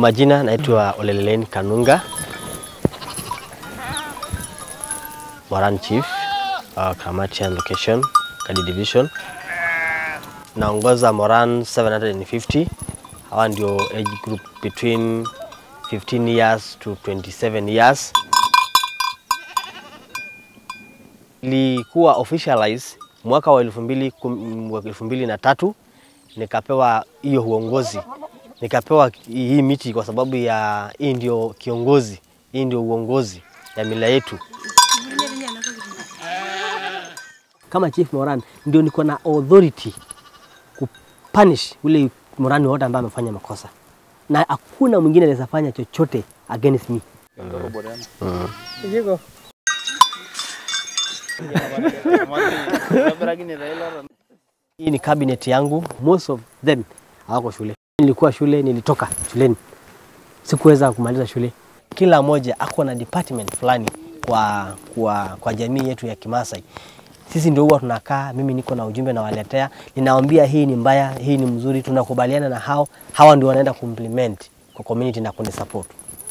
majina naitwa Olelelen Kanunga, Moran Chief, uh, Kamatian location, Kadi Division. Naongoza Moran 750. Hawa ndio age group between 15 years to 27 years. Ilikuwa officialize mwaka wa elfu mbili kum- wa elfu mbili na tatu nikapewa hiyo uongozi, nikapewa hii miti kwa sababu ya hii ndio kiongozi, hii ndio uongozi ya mila yetu. Kama Chief Moran ndio niko na authority kupunish ule Morani wote ambaye amefanya makosa, na hakuna mwingine anaweza fanya chochote against me. Hii ni cabinet yangu, most of them hawako shule. Nilikuwa shule, nilitoka shuleni, sikuweza kumaliza shule. Kila mmoja ako na department fulani kwa, kwa, kwa jamii yetu ya Kimasai. Sisi ndio huwa tunakaa, mimi niko na ujumbe nawaletea, ninawaambia hii ni mbaya, hii ni mzuri, tunakubaliana na hao, hawa ndio wanaenda kuimplement kwa community na kunisupport.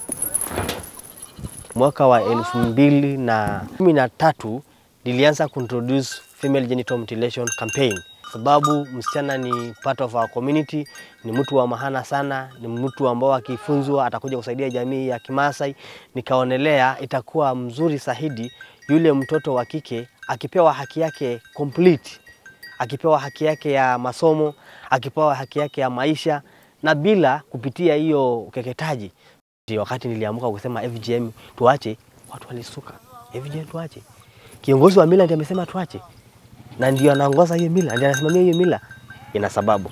Mwaka wa elfu mbili na kumi na tatu nilianza kuintroduce female genital mutilation campaign sababu msichana ni part of our community, ni mtu wa maana sana, ni mtu ambao akifunzwa atakuja kusaidia jamii ya Kimasai. Nikaonelea itakuwa mzuri zaidi yule mtoto wa kike akipewa haki yake complete, akipewa haki yake ya masomo, akipewa haki yake ya maisha na bila kupitia hiyo ukeketaji. Ndio wakati niliamka kusema FGM tuache, watu walisuka. FGM tuache. Kiongozi wa mila ndiye amesema tuache, na ndio anaongoza hiyo mila, ndio anasimamia hiyo mila. Ina sababu.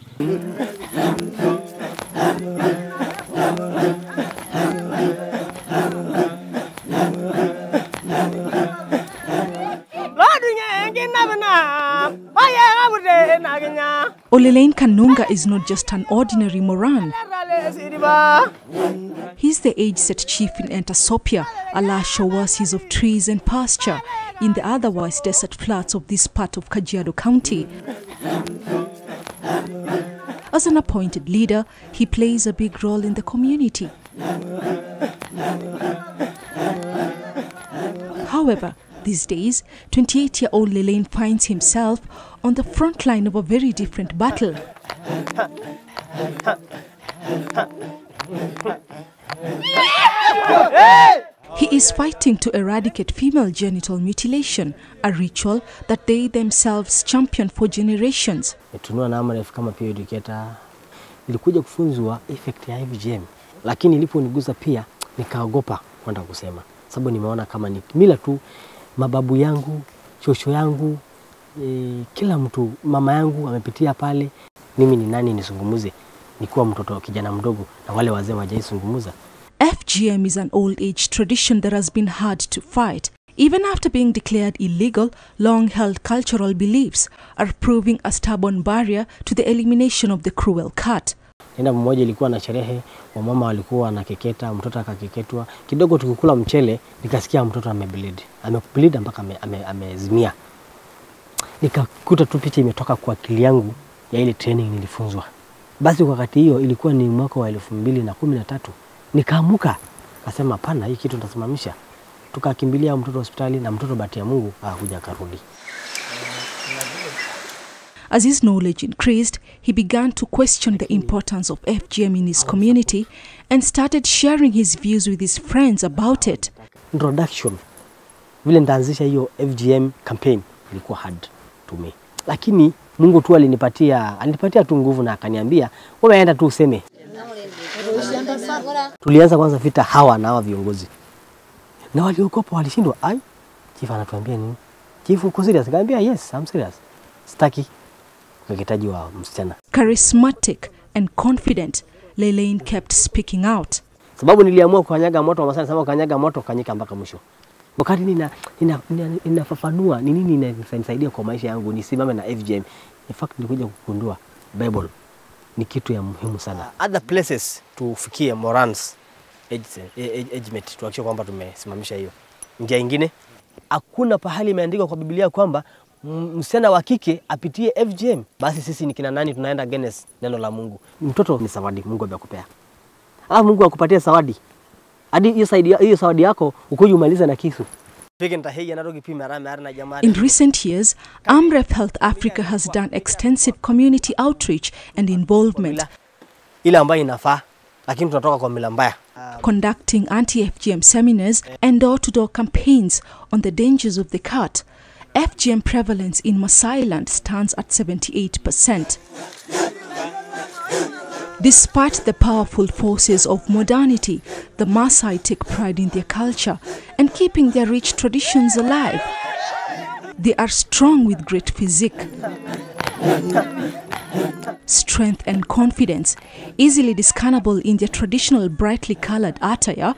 Olelain Kanunga is not just an ordinary Moran. He's the age-set chief in Entasopia, a lush oasis of trees and pasture in the otherwise desert flats of this part of Kajiado County. As an appointed leader, he plays a big role in the community. However, these days, 28-year-old Lelaine finds himself on the front line of a very different battle. He is fighting to eradicate female genital mutilation, a ritual that they themselves champion for generations. Nitunua na Amref kama peer educator. Nilikuja kufunzwa effect ya FGM, lakini iliponigusa pia nikaogopa kwenda kusema, sababu nimeona kama ni mila tu. Mababu yangu, shosho yangu, e, kila mtu, mama yangu amepitia pale. Mimi ni nani nisungumuze nikiwa mtoto kijana mdogo na wale wazee wajaisungumuza? FGM is an old age tradition that has been hard to fight. Even after being declared illegal, long held cultural beliefs are proving a stubborn barrier to the elimination of the cruel cut. Nenda mmoja ilikuwa na sherehe, wamama walikuwa wanakeketa, mtoto akakeketwa. Kidogo tukikula mchele, nikasikia mtoto amebleed, amebleed mpaka ame- ame- amezimia. Nikakuta tu picha imetoka kwa akili yangu ya ile training nilifunzwa. Basi kwa wakati hiyo ilikuwa ni mwaka wa elfu mbili na kumi na tatu. Nikaamuka kasema, hapana, hii kitu nitasimamisha. Tukakimbilia mtoto hospitali na mtoto bahati ya Mungu akakuja akarudi. As his knowledge increased, he began to question the importance of FGM in his community and started sharing his views with his friends about it. introduction vile nitaanzisha hiyo FGM campaign ilikuwa hard to me, lakini Mungu tu alinipatia alinipatia tu nguvu na akaniambia wewe enda tu useme. Tulianza kwanza vita hawa na hawa viongozi na waliogopa, walishindwa. Ai, chief anatuambia nini? Chief uko serious? Nikamwambia yes, I'm serious. Sitaki ukeketaji wa msichana, Charismatic and confident, Lelaine kept speaking out. sababu niliamua kukanyaga moto. Wamasai nasema kukanyaga moto, kanyika mpaka mwisho. Wakati nina nina, nina, ninafafanua ni nini inanisaidia kwa maisha yangu nisimame na FGM. In fact nilikuja kugundua Bible ni kitu ya muhimu sana. Other places tufikie Morans age, age, age mate tuhakikishe kwamba tumesimamisha hiyo. Njia ingine hakuna pahali imeandikwa kwa Biblia kwamba m- msichana wa kike apitie FGM. Basi sisi ni kina nani tunaenda against neno la Mungu? Mtoto ni zawadi Mungu amekupea alafu Mungu akupatie zawadi hadi hiyo saidi hiyo zawadi yako ukuje umalize na kisu peke nitaheja natoki pi mara mara na jamaa In recent years, AMREF Health Africa has done extensive community outreach and involvement, mila ile ambayo inafaa, lakini tunatoka kwa mila mbaya. conducting anti FGM seminars and door to door campaigns on the dangers of the cut. FGM prevalence in Masailand stands at 78%. Despite the powerful forces of modernity, the Maasai take pride in their culture and keeping their rich traditions alive. They are strong with great physique, strength, and confidence, easily discernible in their traditional brightly colored attire.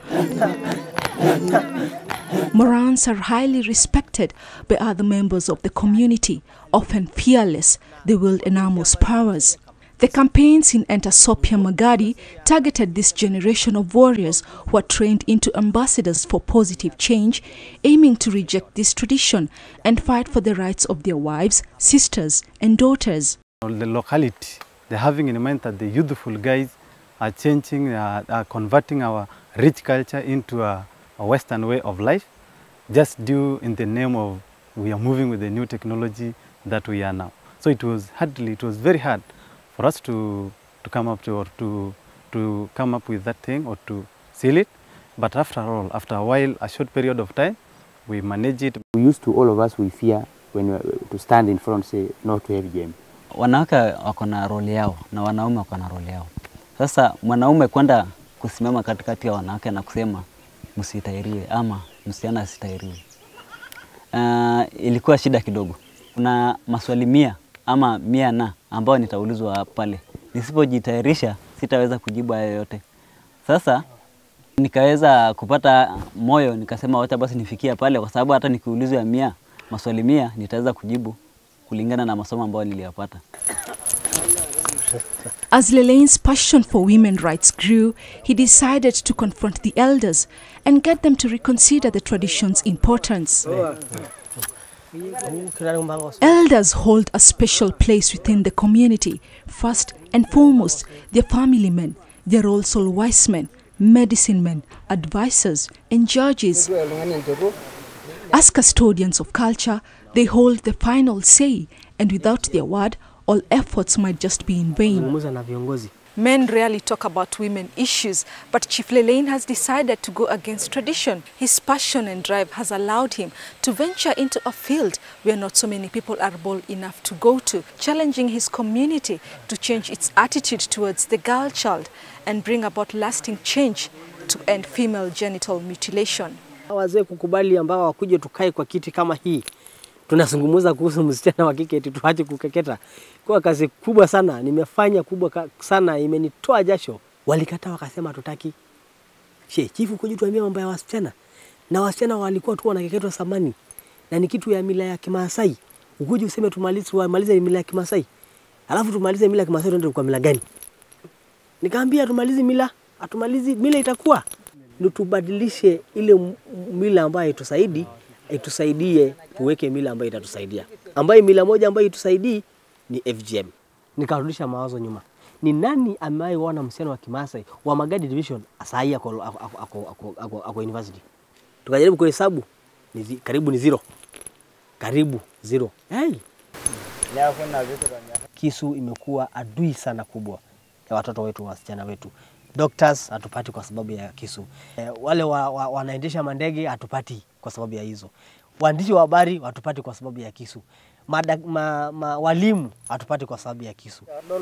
Morans are highly respected by other members of the community, often fearless, they wield enormous powers. The campaigns in Entasopia Magadi targeted this generation of warriors who are trained into ambassadors for positive change, aiming to reject this tradition and fight for the rights of their wives, sisters, and daughters. The locality, they're having in mind that the youthful guys are changing, uh, are converting our rich culture into a, a Western way of life, just due in the name of we are moving with the new technology that we are now. So it was hardly, it was very hard for us to, to come up to or to, to come up with that thing or to seal it. But after all, after a while, a short period of time, we manage it. We used to, all of us, we fear when we, to stand in front say no to FGM. wanawake wako na role yao na wanaume wako na role yao. Sasa mwanaume kwenda kusimama katikati ya wanawake na kusema msitairiwe ama msichana asitairiwe, uh, ilikuwa shida kidogo. Kuna maswali mia ama mia na ambao nitaulizwa pale, nisipojitayarisha sitaweza kujibu hayo yote. Sasa nikaweza kupata moyo, nikasema wacha basi nifikia pale, kwa sababu hata nikiulizwa mia maswali mia nitaweza kujibu kulingana na masomo ambayo niliyapata. As Lelane's passion for women rights grew, he decided to confront the elders and get them to reconsider the tradition's importance. Elders hold a special place within the community. First and foremost, they're family men. They're also wise men, medicine men, advisors, and judges. As custodians of culture, they hold the final say, and without their word, all efforts might just be in vain. Zungumza na viongozi Men rarely talk about women issues, but Chief Lelane has decided to go against tradition. His passion and drive has allowed him to venture into a field where not so many people are bold enough to go to, challenging his community to change its attitude towards the girl child and bring about lasting change to end female genital mutilation. wazee kukubali ambao wakuje tukae kwa kiti kama hii tunazungumza kuhusu msichana wa kike eti tuache kukeketa. Kwa kazi kubwa sana nimefanya kubwa ka- sana, imenitoa jasho. Walikataa wakasema hatutaki. She, chifu kuja tuambie mambo ya wasichana, na wasichana walikuwa tu wanakeketwa samani, na ni kitu ya mila ya Kimaasai. Ukuje useme tumalize, tumalize mila ya Kimaasai, alafu tumalize mila ya Kimaasai, tuende kwa mila gani? Nikaambia tumalize mila, atumalizi mila itakuwa ndio tubadilishe ile m- mila ambayo itusaidi itusaidie tuweke mila ambayo itatusaidia, ambayo mila moja ambayo itusaidii ni FGM. Nikarudisha mawazo nyuma, ni nani amewahi msichana wa Kimaasai wa Magadi Division asahii ako, ako, ako, ako, ako, ako, ako university? Tukajaribu kuhesabu ni zi, karibu ni zero, karibu zero. Hey. Kisu imekuwa adui sana kubwa ya watoto wetu, wasichana wetu. Doctors hatupati kwa sababu ya kisu. E, wale wa, wa, wanaendesha mandege hatupati kwa sababu ya hizo. Waandishi wa habari hatupati kwa sababu ya kisu. Mada, ma, ma, walimu hatupati kwa sababu ya kisu.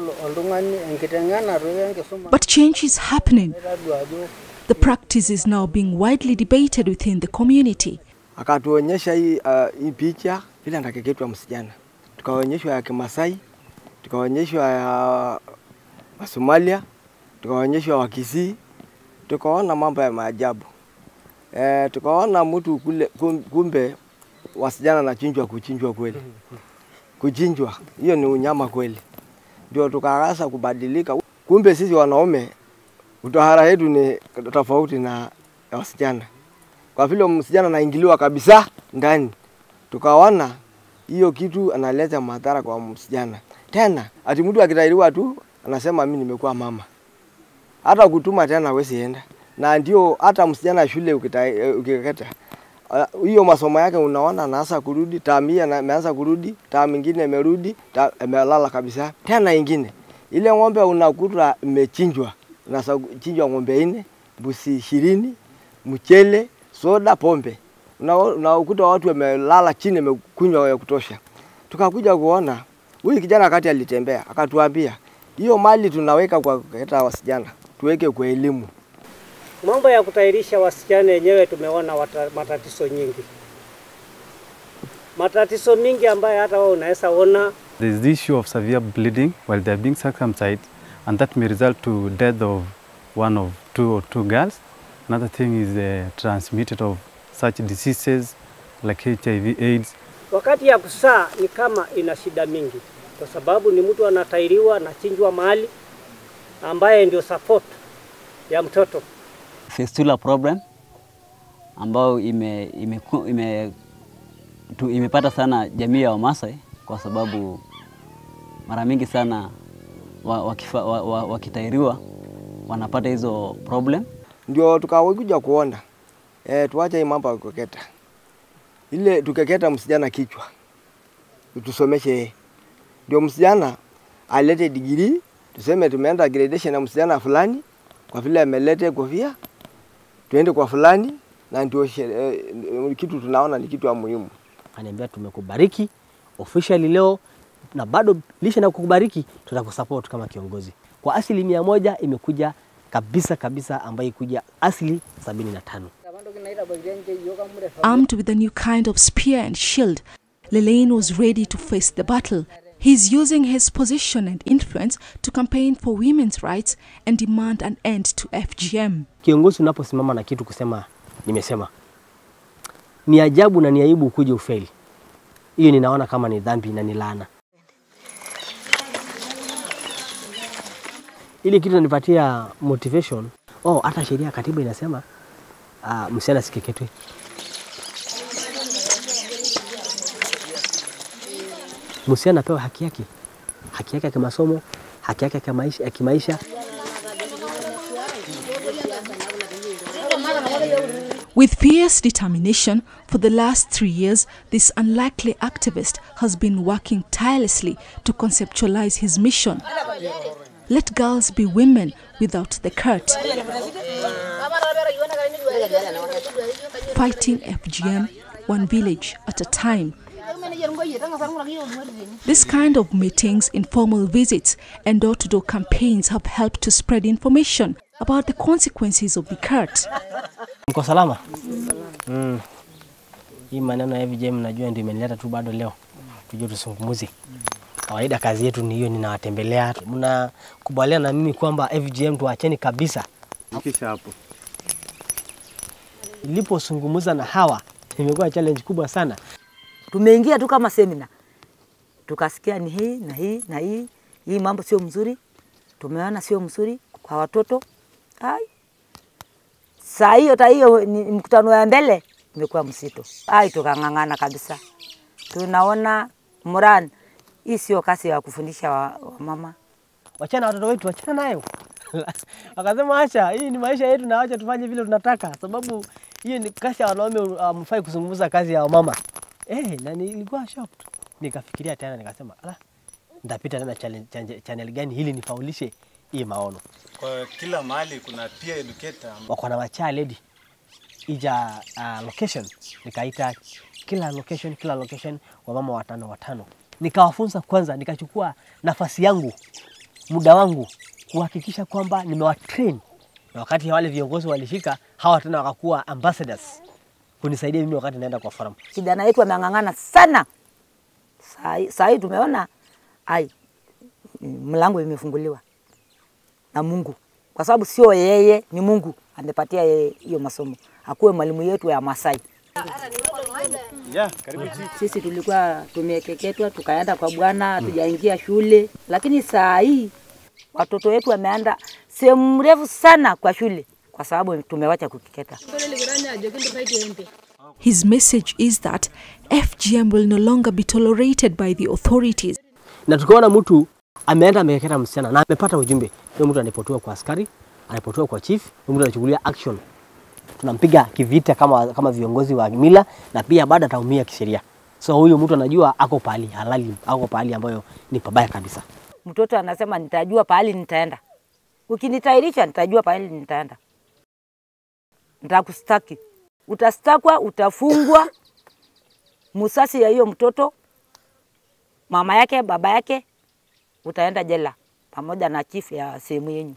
But change is happening. The practice is now being widely debated within the community. akatuonyesha hii, uh, hii picha vile anakeketwa msichana, tukaonyeshwa ya Kimasai, tukaonyeshwa ya Wasomalia, tukaonyeshwa Wakisii, tukaona mambo ya maajabu e, tukaona mtu kule, kum- kumbe wasichana nachinjwa kuchinjwa kweli, kuchinjwa hiyo ni unyama kweli. Ndio tukaanza kubadilika, kumbe sisi wanaume utahara yetu ni tofauti na ya wasichana kwa vile msichana anaingiliwa kabisa ndani, tukaona hiyo kitu analeta madhara kwa msichana. Tena ati mtu akitairiwa tu anasema mimi nimekuwa mama. hata kutuma tena hawezi enda, na ndio hata msichana shule ukita- eh, ukiketa Ah, hiyo masomo yake unaona anaanza kurudi, tamu hii ana- ameanza kurudi, tamu ingine imerudi, ta- imelala kabisa. Tena ingine ile ng'ombe unakuta imechinjwa, unachinjwa ng'ombe nne, mbuzi ishirini, mchele, soda, pombe, Una- unakuta watu wamelala chini, wamekunywa ya kutosha. Tukakuja kuona huyu kijana wakati alitembea akatuambia, hiyo mali tunaweka kwa kuleta wasichana, tuweke kwa elimu. Mambo ya kutairisha wasichana yenyewe tumeona wata, matatizo nyingi, matatizo mingi ambayo hata wewe unaweza ona. There is the issue of severe bleeding while they are being circumcised, and that may result to death of one of two or two girls. Another thing is the transmitted of such diseases like HIV, AIDS, Wakati ya kusaa ni kama ina shida mingi, kwa sababu ni mtu anatairiwa anachinjwa mahali ambaye ndio support ya mtoto. fistula problem ambayo ime, ime, ime, tu, imepata sana jamii ya Wamasai kwa sababu mara mingi sana wa, wakifa, wa, wa, wakitairiwa wanapata hizo problem. ndio tukakuja kuona e, tuache hii mambo ya kukeketa, ile tukeketa msichana kichwa, tusomeshe yeye, ndio msichana alete digrii, tuseme tumeenda gradation na msichana fulani, kwa vile amelete kofia, tuende kwa fulani, na ndio shere- eh, kitu tunaona ni kitu ya muhimu. Aniambia tumekubariki officially leo na bado lisha na kukubariki, tutakusupport kama kiongozi kwa asilimia moja. Imekuja kabisa kabisa, ambayo ikuja asili sabini na tano. Armed with a new kind of spear and shield, Lelaine was ready to face the battle. He's using his position and influence to campaign for women's rights and demand an end to FGM. Kiongozi unaposimama na kitu kusema nimesema, ni ajabu na ni aibu kuja ufeli. Hiyo ninaona kama ni dhambi na ni laana. Ile kitu inanipatia motivation. Oh, hata sheria ya katiba inasema uh, msichana asikeketwe. Msichana apewe haki yake, haki yake ya kimasomo, haki yake ya kimaisha, ya kimaisha. With fierce determination, for the last three years, this unlikely activist has been working tirelessly to conceptualize his mission. Let girls be women without the cult. Fighting FGM one village at a time. This kind of meetings, informal visits, and door to door campaigns have helped to spread information about the consequences of the cult. Mko salama? Mm. Hii maneno ya FGM najua ndio imenileta tu bado leo tujue tusungumuze. Kawaida kazi yetu ni hiyo, ninawatembelea. Mnakubaliana na mimi kwamba FGM tuacheni kabisa. Kisha hapo Nilipozungumza na hawa imekuwa challenge kubwa sana. Tumeingia tu kama semina, tukasikia ni hii na hii na hii, hii mambo sio mzuri, tumeona sio mzuri kwa watoto. Ai, saa hiyo ta hiyo ni mkutano ya mbele imekuwa msito. Ai, tukang'ang'ana kabisa, tunaona Moran, hii sio kazi ya kufundisha wa, wa mama Wachana watoto wetu, wachana nayo. Akasema acha, hii ni maisha yetu na acha tufanye vile tunataka, sababu hiyo ni kazi ya wanaume, hamfai kuzungumza kazi ya wamama. Eh, na nilikuwa shocked. Nikafikiria tena nikasema, ala, nitapita tena channel, channel, channel gani ili nifaulishe hii maono. kwa kila mahali kuna peer educator Wako na wachaa lady ija uh, location, nikaita kila location, kila location wamama watano watano, nikawafunza kwanza, nikachukua nafasi yangu muda wangu kuhakikisha kwamba nimewatrain, na wakati wale viongozi walifika, hawa tena wakakuwa ambassadors kunisaidia mimi wakati naenda kwa forum. kijana yetu ameng'ang'ana sana. Saa hii- Saa hii tumeona ai, mlango imefunguliwa na Mungu, kwa sababu sio yeye, ni Mungu amepatia yeye hiyo masomo, akuwe mwalimu yetu ya Masai. yeah, karibu Sisi tulikuwa tumekeketwa tukaenda kwa Bwana, hatujaingia shule, lakini saa hii watoto wetu wameenda sehemu mrefu sana kwa shule kwa sababu tumewacha kukeketa. His message is that FGM will no longer be tolerated by the authorities. Na tukaona mtu ameenda amekeketa msichana na amepata ujumbe, huyo mtu anipotiwa kwa askari, anapotoka kwa chief, huyo mtu anachukulia action, tunampiga kivita kama, kama viongozi wa mila, na pia baada ataumia kisheria. So huyu mtu anajua ako pahali halali, ako pahali ambayo ni pabaya kabisa. Mtoto anasema nitajua pahali nitaenda, ukinitairisha nitajua pahali nitaenda, nitakustaki, utastakwa, utafungwa. Musasi ya hiyo mtoto, mama yake, baba yake, utaenda jela pamoja na chief ya sehemu yenyu.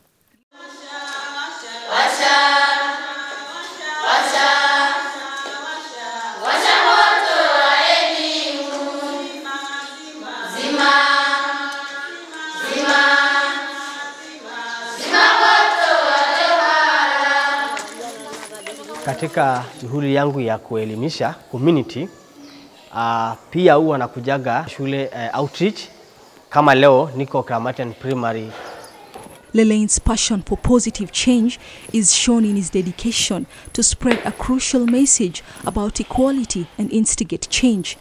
Katika shughuli yangu ya kuelimisha community uh, pia huwa nakujaga shule uh, outreach. Kama leo niko Kramatian Primary Lelane's passion for positive change is shown in his dedication to spread a crucial message about equality and instigate change.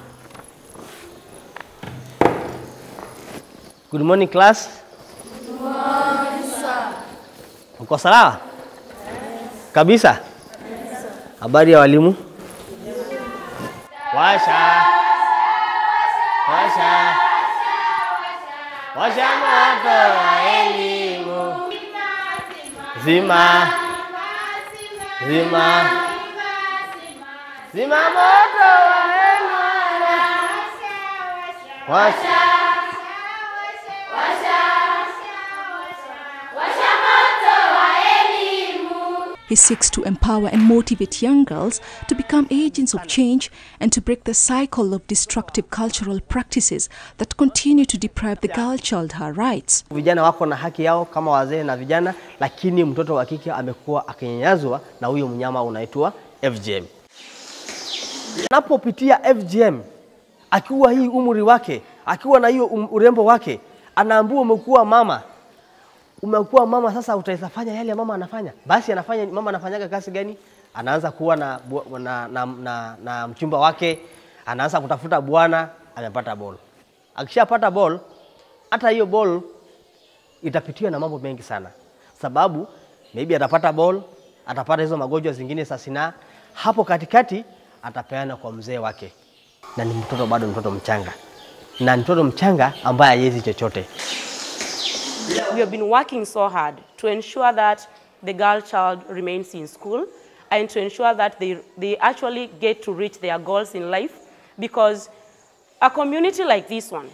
Good morning class. Good morning, sir. Uko sawa? Kabisa? Habari ya walimu? Washa. Washa. Washa moto wa elimu. Zima. Zima. Zima moto wa elimu. Washa. He seeks to empower and motivate young girls to become agents of change and to break the cycle of destructive cultural practices that continue to deprive the girl child her rights. Vijana wako na haki yao kama wazee na vijana, lakini mtoto wa kike amekuwa akinyanyazwa na huyo mnyama unaitwa FGM. Anapopitia FGM akiwa hii umri wake, akiwa na hiyo um, urembo wake, anaambiwa umekuwa mama, umekuwa mama, sasa utaweza fanya yale mama anafanya. Basi anafanya mama anafanyaga kazi gani? Anaanza kuwa na, bu- na, na, na, na mchumba wake, anaanza kutafuta bwana, amepata ball. Akishapata ball, hata hiyo ball itapitiwa na mambo mengi sana, sababu maybe atapata ball, atapata hizo magonjwa zingine za sinaa. Hapo katikati atapeana kwa mzee wake, na ni mtoto bado, mtoto mchanga, na ni mtoto mchanga ambaye hawezi chochote. We have been working so hard to ensure that the girl child remains in school and to ensure that they, they actually get to reach their goals in life because a community like this one,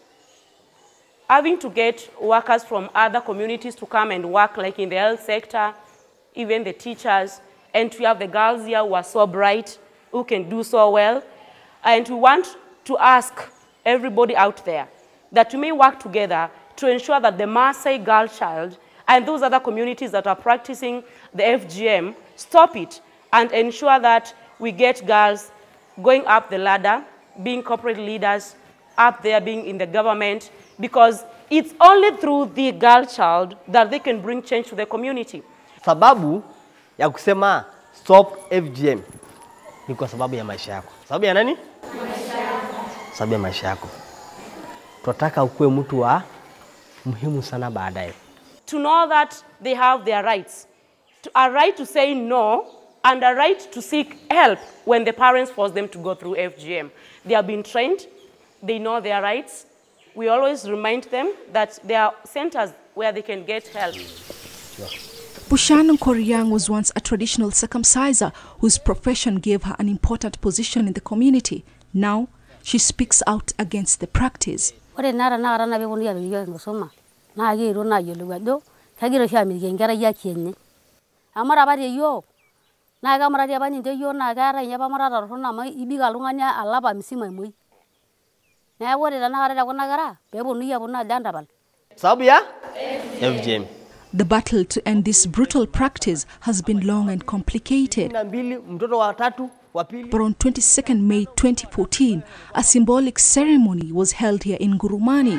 having to get workers from other communities to come and work like in the health sector, even the teachers, and to have the girls here who are so bright, who can do so well. And we want to ask everybody out there that we may work together to ensure that the Maasai girl child and those other communities that are practicing the FGM stop it and ensure that we get girls going up the ladder, being corporate leaders, up there being in the government, because it's only through the girl child that they can bring change to the community. Sababu ya kusema stop FGM ni kwa sababu ya maisha yako. Sababu ya nani? Sababu ya maisha yako. Tunataka ukuwe mtu wa muhimu sana baadaye. to know that they have their rights, to, a right to say no and a right to seek help when the parents force them to go through FGM. They have been trained, they know their rights. We always remind them that there are centers where they can get help. Bushannon Koryang was once a traditional circumciser whose profession gave her an important position in the community. Now, she speaks out against the practice. ore naa tanakata naa peeponunui apik iyiok enkisuma naa kiito naayiolou ajo kegira oshi aamitiki enkerai haki enye amu ore apa teyiok naa kemurati apa ninche yiok naa keetai ninye apa murata torrono amu ibik oltung'ani alapa misima emuoi neeku ore tanakata tekuna kera peeponunui aponu ajo entapal Sababu ya FGM. The battle to end this brutal practice has been long and complicated. na mbili, mtoto wa tatu, wa pili But on 22nd May 2014, a symbolic ceremony was held here in Gurumani.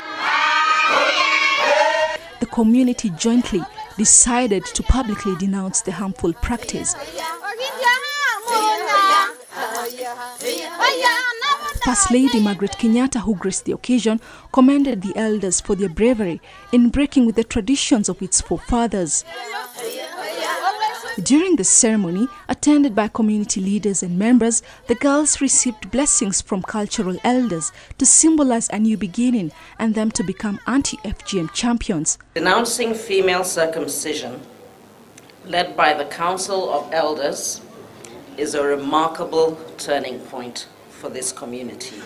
The community jointly decided to publicly denounce the harmful practice. Aya, First Lady Margaret Kenyatta, who graced the occasion, commended the elders for their bravery in breaking with the traditions of its forefathers. During the ceremony, attended by community leaders and members, the girls received blessings from cultural elders to symbolize a new beginning and them to become anti FGM champions. Denouncing female circumcision, led by the Council of Elders, is a remarkable turning point for this community.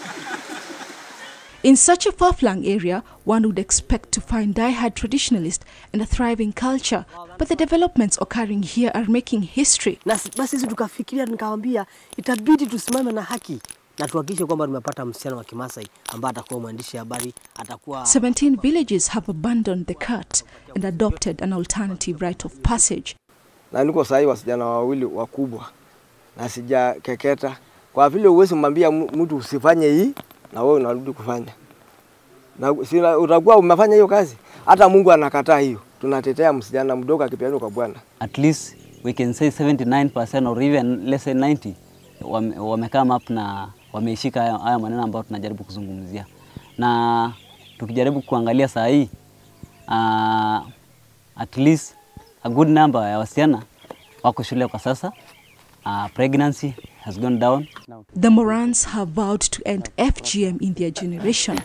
In such a far-flung area, one would expect to find die-hard traditionalists and a thriving culture, but the developments occurring here are making history. Na si- basi sisi tukafikiria, nikawambia itabidi tusimame na haki na tuhakikishe kwamba tumepata msichana wa Kimasai ambaye atakuwa mwandishi habari, atakuwa 17 villages have abandoned the cut and adopted an alternative rite of passage. na niko sahi wasichana wawili wakubwa na sijakeketa. Kwa vile uwezi mwambia mu- mtu usifanye hii na wewe unarudi kufanya na si utakuwa umefanya hiyo kazi, hata Mungu anakataa hiyo. Tunatetea msichana mdogo akipeanwa kwa Bwana. At least we can say 79% or even let's say 90 wame, wamekama up na wameishika haya, haya maneno ambayo tunajaribu kuzungumzia, na tukijaribu kuangalia saa hii uh, at least a good number ya wasichana wako shule kwa sasa. Uh, pregnancy has gone down. The Morans have vowed to end FGM in their generation.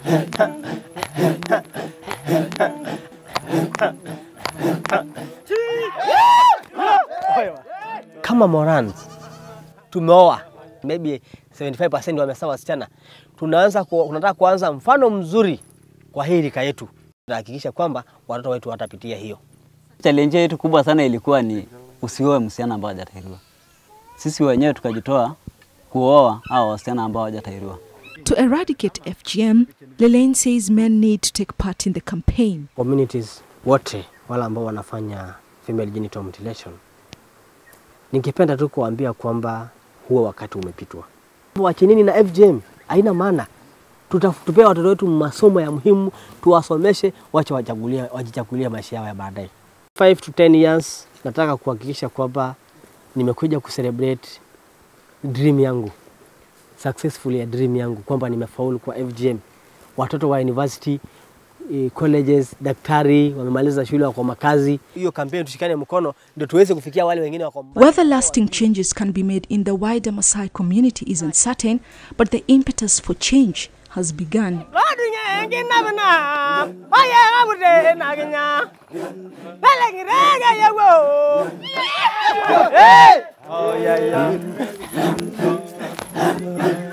kama Morans tumeoa maybe 75% wamesaa wasichana, tunaanza ku, tunataka kuanza mfano mzuri kwa hii rika yetu, tunahakikisha kwamba watoto wetu watapitia hiyo. Challenge yetu kubwa sana ilikuwa ni usioe msichana ambao hajatahiriwa. Sisi wenyewe tukajitoa kuoa hao wasichana ambao hawajatahiriwa. To eradicate FGM, Lelaine says men need to take part in the campaign. Communities wote wale ambao wanafanya female genital mutilation, ningependa tu kuambia kwamba huo wakati umepitwa. Wachinini na FGM haina maana. Tuta- Tupee watoto wetu masomo ya muhimu, tuwasomeshe, wache wachagulie, wajichagulie maisha yao ya baadaye. 5 to 10 years nataka kuhakikisha kwamba nimekuja kucelebrate dream yangu successfully ya dream yangu kwamba nimefaulu kwa FGM. Watoto wa university eh, colleges, daktari wamemaliza shule, wako makazi. Hiyo kampeni tushikane mkono ndio tuweze kufikia wale wengine wako Whether lasting changes can be made in the wider Maasai community isn't certain, but the impetus for change has begun. Oh, yeah, yeah.